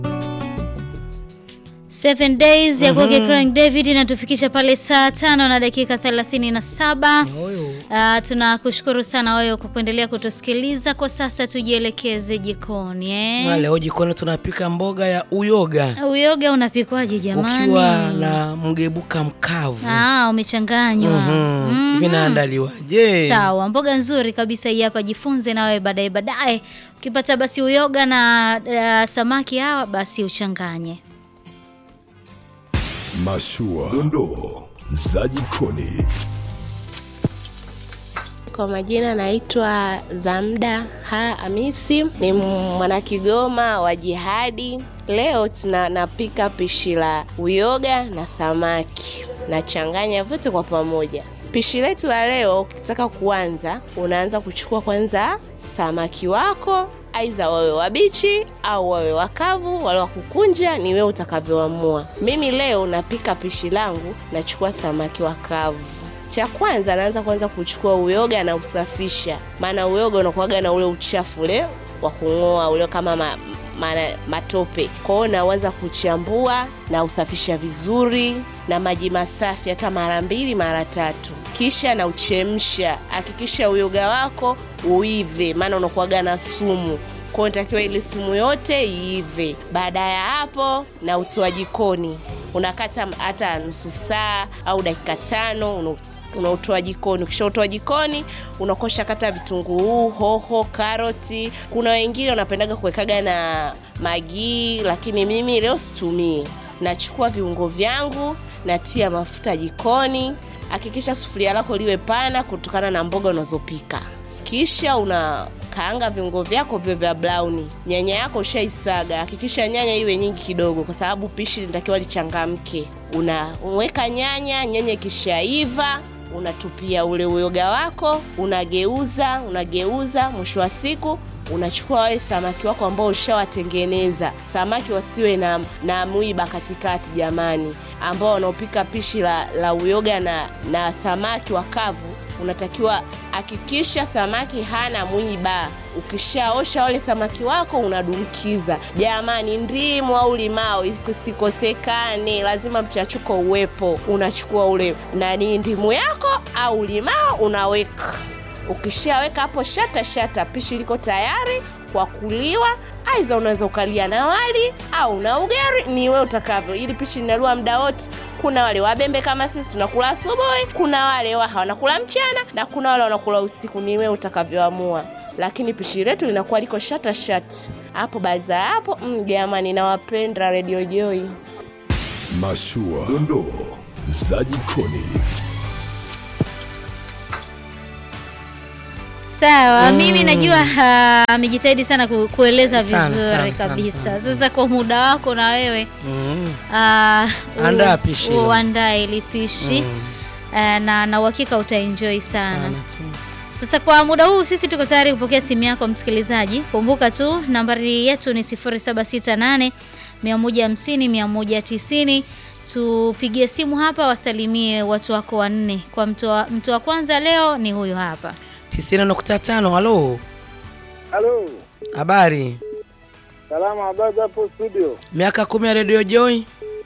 Seven days ya kwake Craig David inatufikisha pale saa tano na dakika thelathini na saba. Oyo. Uh, tunakushukuru sana wewe kwa kuendelea kutusikiliza. Kwa sasa tujielekeze jikoni eh? Na leo jikoni tunapika mboga ya uyoga Uyoga unapikwaje jamani? ukiwa na mgebuka mkavu. Ah, umechanganywa. Mhm. Mhm. Vinaandaliwaje? Sawa, mboga nzuri kabisa hii hapa, jifunze na wewe baadaye baadaye. Ukipata basi uyoga na uh, samaki hawa basi uchanganye. Mashua, dondoo za jikoni. Kwa majina naitwa Zamda Ha Hamisi, ni mwanakigoma wa jihadi. Leo tuna napika pishi la uyoga na samaki, nachanganya vyote kwa pamoja. Pishi letu la leo, ukitaka kuanza, unaanza kuchukua kwanza samaki wako aidha wawe wabichi au wawe wakavu, wale wa kukunja ni wewe utakavyoamua. Mimi leo napika pishi langu, nachukua samaki wakavu. Cha kwanza naanza kwanza kuchukua uyoga na usafisha, maana uyoga unakuwaga na ule uchafu ule wa kung'oa ule kama ma, ma, matope. Kwa hiyo naanza kuchambua na usafisha vizuri na maji masafi, hata mara mbili mara tatu, kisha na uchemsha. Hakikisha uyoga wako uive, maana unakuwaga na sumu kwa hiyo inatakiwa ile sumu yote iive. Baada ya hapo, na utoa jikoni, unakata hata nusu saa au dakika tano una unautoa jikoni. Ukishautoa jikoni, unakosha kata vitunguu, hoho, karoti. Kuna wengine wanapendaga kuwekaga na magii, lakini mimi leo situmii. Nachukua viungo vyangu, natia mafuta jikoni. Hakikisha sufuria lako liwe pana kutokana na mboga unazopika, kisha una kaanga viungo vyako vyo vya brown. Nyanya yako ushaisaga, hakikisha nyanya iwe nyingi kidogo, kwa sababu pishi linatakiwa lichangamke. Unaweka nyanya, nyanya ikishaiva unatupia ule uyoga wako, unageuza unageuza. Mwisho wa siku unachukua wale samaki wako ambao ushawatengeneza. Samaki wasiwe na, na mwiba katikati jamani, ambao wanaopika pishi la, la uyoga na, na samaki wakavu unatakiwa hakikisha samaki hana mwiba. Ukishaosha wale samaki wako unadumkiza. Jamani, ndimu au limao isikosekane, lazima mchachuko uwepo. Unachukua ule nani, ndimu yako au limao unaweka. Ukishaweka hapo shata shata, pishi liko tayari kwa kuliwa. Aidha unaweza ukalia na wali au na ugari, ni wewe utakavyo. Ili pishi linaliwa muda wote. Kuna wale wabembe kama sisi tunakula asubuhi, kuna wale waha wanakula mchana, na kuna wale wanakula usiku. Ni wewe utakavyoamua, lakini pishi letu linakuwa liko shata shata hapo. Baada ya hapo, mm, jamani, nawapenda Radio Joy. Mashua, dondoo za jikoni. Sawa, mimi najua ah, amejitahidi sana ku, kueleza Sana, vizuri sana, sana, kabisa. sana. Sasa kwa muda wako na wewe Mhm. ah, u- Andaa pishi hilo. uandae ili pishi Ah, na na uhakika utaenjoy sana. Sana tu. Sasa kwa muda huu sisi tuko tayari kupokea simu yako msikilizaji. Kumbuka tu nambari yetu ni 0768 150 190. Tupigie simu hapa, wasalimie watu wako wanne. Kwa mtu wa, mtu wa kwanza leo ni huyu hapa. 90.5 halo. Halo, Habari. salama, habari za hapo studio? Miaka kumi ya Radio Joy.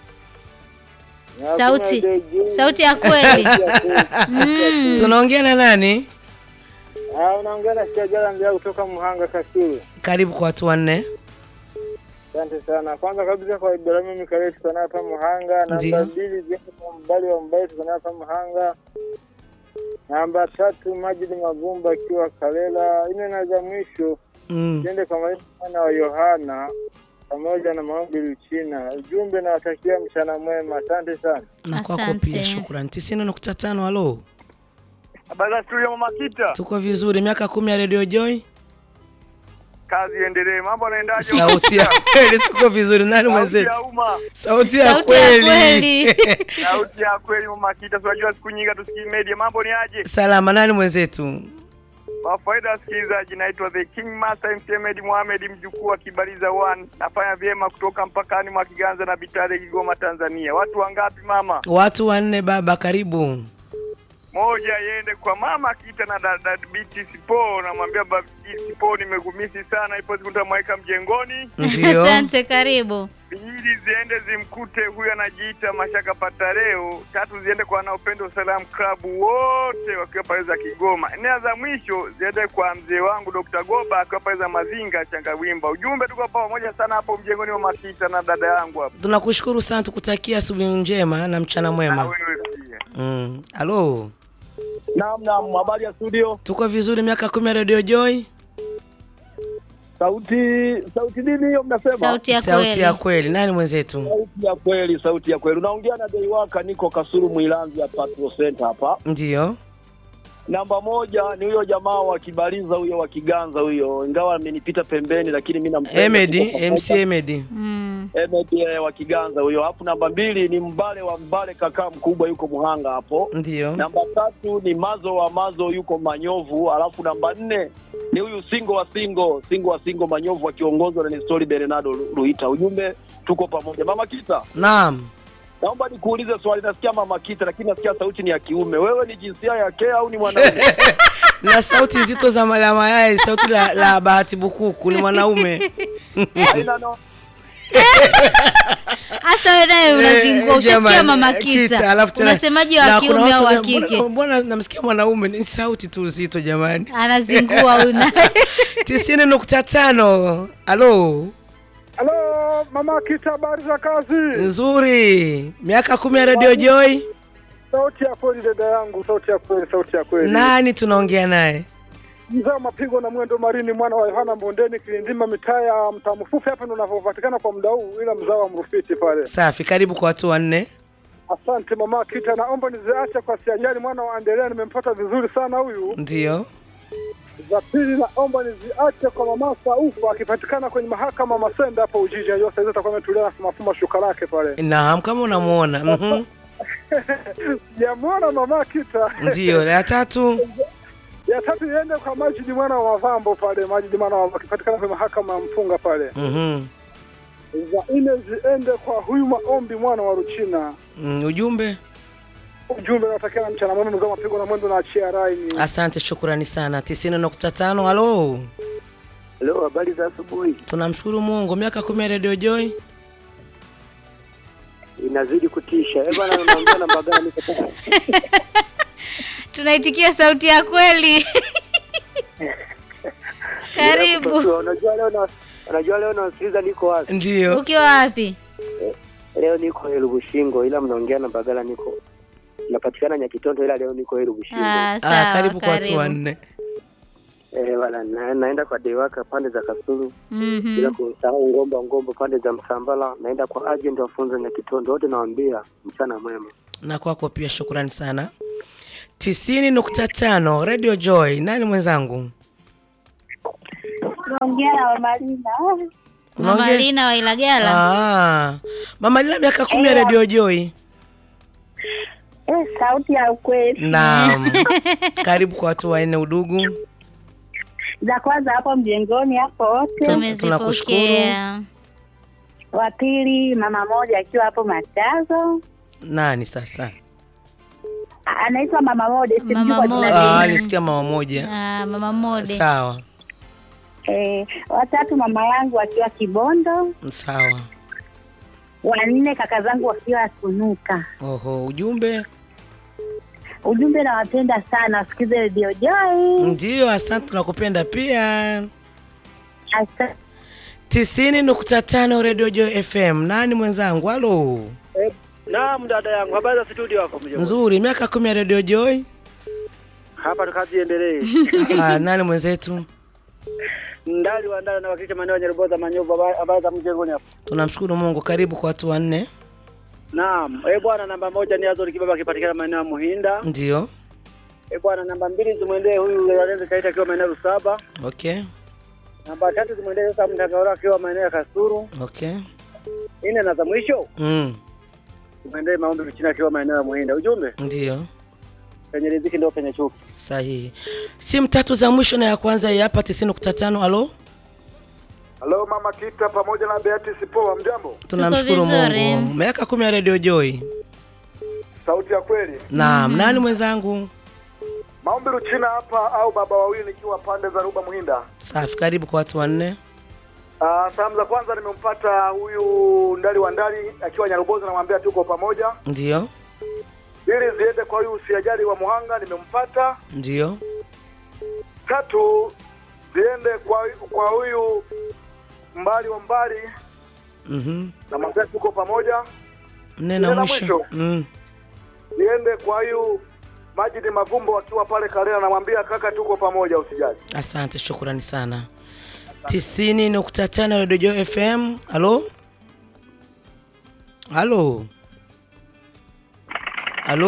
Na Sauti. hakuna DJ. Sauti ya kweli. Mm. Tunaongea na nani? Ah, unaongea na Shajara Mbia kutoka Muhanga Kasulu. Karibu kwa watu wanne. Asante sana. Kwanza kabisa kwa Ibrahimu Mikaeli tuko naye hapa Muhanga. Ndiyo. Namba mbili Jeni Mbali wa Mbali tuko naye hapa Muhanga. Namba tatu Majidi Magumba akiwa Kalela. Ine na za mwisho Mm. tuende kwa mwana wa Yohana pamoja na maombi Luchina. Ujumbe nawatakia mchana mwema. Asante sana. Na kwako Asante. pia shukrani. 90.5 halo. Habari za studio Mama Kita. Tuko vizuri. Miaka kumi ya Radio Joy. Kazi iendelee. Mambo yanaendaje? Sauti ya kweli tuko vizuri. Nani Sauti mwenzetu? ya umma. Sauti ya Sauti ya kweli. kweli. Sauti ya kweli Mama Kita. Tunajua siku nyingi tusikii media. Mambo ni aje? Salama. Nani mwenzetu? Kwa faida ya wasikilizaji, naitwa The King Master MC Ahmed Mohamed, mjukuu wa Kibaliza One. Nafanya vyema kutoka mpakani mwa Kiganza na Bitare, Kigoma, Tanzania. Watu wangapi mama? Watu wanne baba, karibu. moja iende kwa mama Kita na dada Biti Sipo, namwambia Biti Sipo nimegumisi sana, ipo siku nitamweka mjengoni. Ndio. Asante, karibu. Pili ziende zimkute huyu anajiita Mashaka Patareo. Tatu ziende kwa wanaopenda Salam Club wote wakiwa pale za Kigoma. Nne za mwisho ziende kwa mzee wangu Dr. Goba akiwa pale za Mazinga Changawimba. Ujumbe tuko pamoja sana hapo mjengoni wa Makita na dada yangu hapo. Tunakushukuru sana, tukutakia asubuhi njema na mchana Na mwema. wewe pia. Mm. Halo, Naam, naam, habari ya studio. tuko vizuri, miaka kumi ya Radio Joy, Sauti sauti nini hiyo mnasema? Sauti ya sauti kweli. ya kweli. Nani mwenzetu? Sauti ya kweli, sauti ya kweli. Unaongea na Deiwaka, niko Kasulu Mwilanzi ya Patrol Center hapa. Ndio. Namba moja ni huyo jamaa wa Kibaliza huyo wa Kiganza huyo, ingawa amenipita pembeni, lakini mimi nampenda. Emedi, Tuko pamoja. MC Emedi. Mm. Emedi eh, wa Kiganza huyo. Alafu namba mbili ni Mbale wa Mbale, kakaa mkubwa yuko Muhanga hapo. Ndio. Namba tatu ni Mazo wa Mazo yuko Manyovu, alafu namba nne ni huyu Singo wa Singo, Singo wa Singo Manyovu akiongozwa na Nestori Bernardo Lu- Luita. Ujumbe tuko pamoja. Mama Kita, Naam. naomba nikuulize swali. Nasikia Mama Kita, lakini nasikia sauti ni ya kiume. Wewe ni jinsia ya ke au ni mwanaume? na sauti nzito za mala mayai, sauti la, la Bahati Bukuku ni mwanaume. Haina no. Hasa wewe naye unazingua, Eh, ushasikia jamani, mama eh, Kita. alafu tena- Unasemaje na wa kuna kiume au watu wa wana- mbona- kike? Mbona namsikia mwanaume? Ni sauti tu nzito jamani. Anazingua huyu naye. tisini nukta tano. Halo, Halo mama Kita, habari za kazi? nzuri. Miaka kumi ya Radio Joy. Sauti ya kweli dada yangu, sauti ya kweli, sauti ya kweli. Nani tunaongea naye? Mzee wa mapigo na mwendo marini, mwana wa Yohana Mbondeni, Kilindima, mitaa ya mtaa mfupi hapa ndo unavyopatikana kwa muda huu, ila mzao wa Mrufiti pale. Safi, karibu kwa watu wanne. Asante mama Kita, naomba niziache kwa siajali mwana wa Andelea, nimempata vizuri sana huyu. Ndio. Za pili naomba niziache kwa mama Saufa akipatikana kwenye mahakama Masenda hapo Ujiji, najua saizi atakuwa ametulia na mafuma shuka lake pale. Naam, kama unamuona. Mhm. Sijamwona mama Kita. Ndio. La tatu. ya tatu iende kwa Majidi mwana wa Mavambo pale, Majidi mwana wa akipatikana kwenye mahakama ya Mpunga pale. Mhm. Za nne ziende kwa huyu Maombi mwana wa Ruchina. Mm, ujumbe. Ujumbe natakia na mchana mwema, mzee wa mapigo na mwendo na achia raini. Asante, shukrani sana. tisini nukta tano. Halo, Leo habari za asubuhi. tunamshukuru Mungu. Miaka kumi ya Radio Joy. Inazidi kutisha. Eh bwana, unaongea na Mbagala niko tayari. Tunaitikia sauti ya kweli. Karibu. Unajua leo na unajua leo nasikiliza niko wapi? Ndio. Ukiwa wapi? Leo niko Elubushingo ila mnaongea na Mbagala niko napatikana Nyakitondo ila leo niko Elubushingo. Ah, Ah, sawa. karibu kwa watu karibu. wanne. Eh bwana, na, naenda kwa Dewaka pande za Kasulu Mhm. bila kusahau Ngomba Ngomba pande za Msambala, naenda kwa agent wafunza Nyakitondo, wote nawaambia mchana mwema. na kwako pia shukrani sana. tisini nukta tano Radio Joy. Nani mwenzangu? Naongea na Mamalina. Mama Unaongea? Lina wa Ilagala. Ah, Mama Lila miaka kumi ya Radio Joy. Eh, sauti ya ukweli. Naam. Karibu kwa watu wanne udugu. Za kwanza hapo mjengoni hapo wote. Tumezipokea. Wa pili mama moja akiwa hapo Machazo. Nani sasa? A- Anaitwa mama moja, simjui Mama kwa jina Mode. Ah, lingine. nisikia mama moja. Ah, Mama Mode. Sawa. Eh, watatu mama yangu akiwa Kibondo. Sawa. Wanne kaka zangu wakiwa Sunuka. Oho, ujumbe. Ujumbe nawapenda sana, wasikize Radio Joy. Ndio, asante tunakupenda pia. Asa- tisini nukta tano Radio Joy FM. Nani mwenzangu? Halo. Naam, dada yangu, habari za studio hapo mjomba? Nzuri, miaka kumi ya Radio Joy. Hapa kazi iendelee. Ah, nani mwenzetu? Ndali wa ndani na wakilisha maeneo ya Nyaruboza Manyovu, habari- habari za mjengoni hapo. Tunamshukuru Mungu. Karibu kwa watu wanne. Naam, eh bwana, namba moja ni Azori Kibaba akipatikana maeneo ya Muhinda. Ndio. Eh bwana, namba mbili zimwendee huyu Lorenzo Kaita akiwa maeneo ya Rusaba. Okay. Namba tatu zimwendee sasa Mtakaora akiwa maeneo ya Kasuru. Okay. Nne na za mwisho Mm. zimwendee Maombi Ruchina akiwa maeneo ya Muhinda. Ujumbe Ndio. penye riziki ndio penye chuki. Sahihi. Simu tatu za mwisho na ya kwanza hii hapa 90.5. Halo. Halo mama Kita pamoja na Beatrice Poa, mjambo? Tunamshukuru vizuri. Mungu. Miaka kumi ya Radio Joy. Sauti ya kweli. Naam, nani mwenzangu? Maombi Ruchina hapa au baba wawili nikiwa pande za Ruba Muhinda. Safi, karibu kwa watu wanne. Uh, salamu za kwanza nimempata huyu ndali wa ndali akiwa Nyarubozi, namwambia tuko pamoja. Ndio, Ili ziende kwa huyu usiajali wa Muhanga, nimempata. ndio, Tatu ziende kwa kwa huyu mbali wa mbali, mhm. namwambia tuko pamoja. Nne Nne na la mwisho. mwisho. Mm. Ziende kwa huyu Majidi Mavumbo akiwa pale Karela, namwambia kaka, tuko pamoja, usijali. Asante, shukrani sana. tisini nukta tano Radio Joy FM. Halo, halo, halo,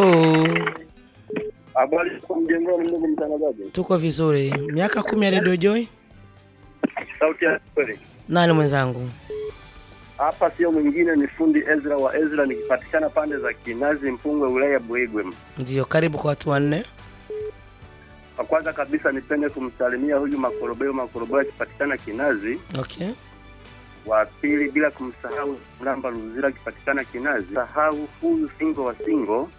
Habari kwa mjengoni, ndugu mtangazaji. tuko vizuri. Miaka kumi ya Radio Joy. Sauti ya kweli. Nani mwenzangu? Hapa sio mwingine ni fundi Ezra wa Ezra, nikipatikana pande za Kinazi Mpungwe, wilaya ya Buigwe. Ndio, karibu kwa watu wanne. Kwa kwanza kabisa nipende kumsalimia huyu Makorobeo Makorobeo akipatikana Kinazi. Okay, Wa pili bila kumsahau Mlamba Luzira akipatikana Kinazi. Sahau huyu Singo wa Singo.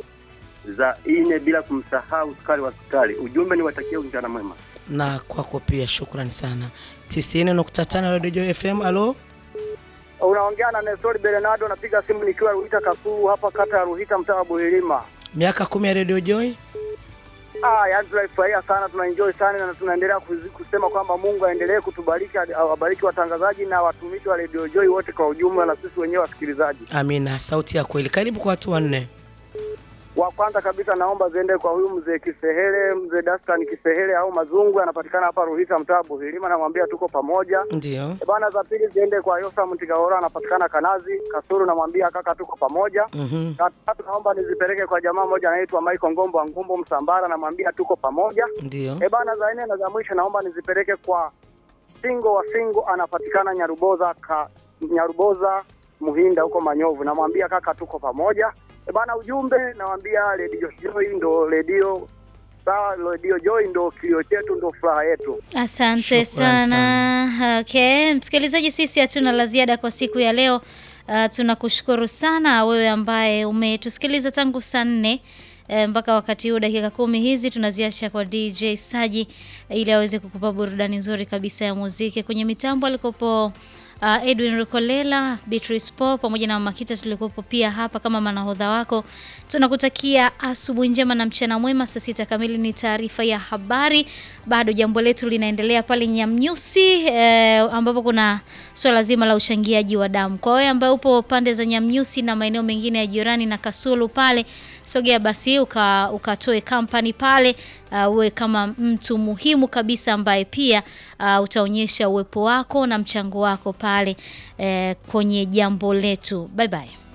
Za ine bila kumsahau Sukari wa Sukari. Ujumbe ni watakia mchana mwema. na kwako pia, shukrani sana. tisini nukta tano Radio Joy FM. Halo, Unaongea na Nestori Bernardo, napiga simu nikiwa Ruhita Kasulu hapa kata ya Ruhita mtaa wa Buhilima. miaka kumi ya Radio Joy. Ah, yaani tunaifurahia sana, tunaenjoy sana na tunaendelea kuzi- kusema kwamba Mungu aendelee kutubariki, awabariki watangazaji na watumishi wa Radio Joy wote kwa ujumla na sisi wenyewe wasikilizaji. Amina, sauti ya kweli. Karibu kwa watu wanne. Wa kwanza kabisa naomba ziende kwa huyu mzee Kisehele, mzee Dastan Kisehele au Mazungu, anapatikana hapa Ruhita mtaa Buhilima, namwambia tuko pamoja. Ndio, E Bana, za pili ziende kwa Yosa Mtigahora, anapatikana Kanazi Kasuru, namwambia kaka tuko pamoja. mhm, Na tatu naomba nizipeleke kwa jamaa moja anaitwa Michael Ngombo wa Ngumbo Msambara, namwambia tuko pamoja. ndio, E bana, za nne na za mwisho naomba nizipeleke kwa Singo wa Singo, anapatikana Nyaruboza ka, Nyaruboza Muhinda huko Manyovu, namwambia kaka tuko pamoja. E bana, ujumbe nawambia Radio Joy ndo radio sawa, Radio Joy ndo kilio chetu, ndo furaha yetu. Asante Shukrani sana. Okay, msikilizaji, sisi hatuna la ziada kwa siku ya leo. Uh, tunakushukuru sana wewe ambaye umetusikiliza tangu saa nne eh, mpaka wakati huu dakika kumi hizi tunaziacha kwa DJ Saji ili aweze kukupa burudani nzuri kabisa ya muziki. Kwenye mitambo alikopo uh, Edwin Rikolela, Beatrice Paul pamoja na Makita tulikopo pia hapa kama manahodha wako. Tunakutakia asubuhi njema na mchana mwema. Saa sita kamili ni taarifa ya habari. Bado jambo letu linaendelea pale Nyamnyusi eh, ambapo kuna swala zima la uchangiaji wa damu. Kwa wewe ambaye upo pande za Nyamnyusi na maeneo mengine ya jirani na Kasulu pale, sogea basi uka, ukatoe kampani pale uh, uwe kama mtu muhimu kabisa ambaye pia uh, utaonyesha uwepo wako na mchango wako pale eh, kwenye jambo letu. Bye bye.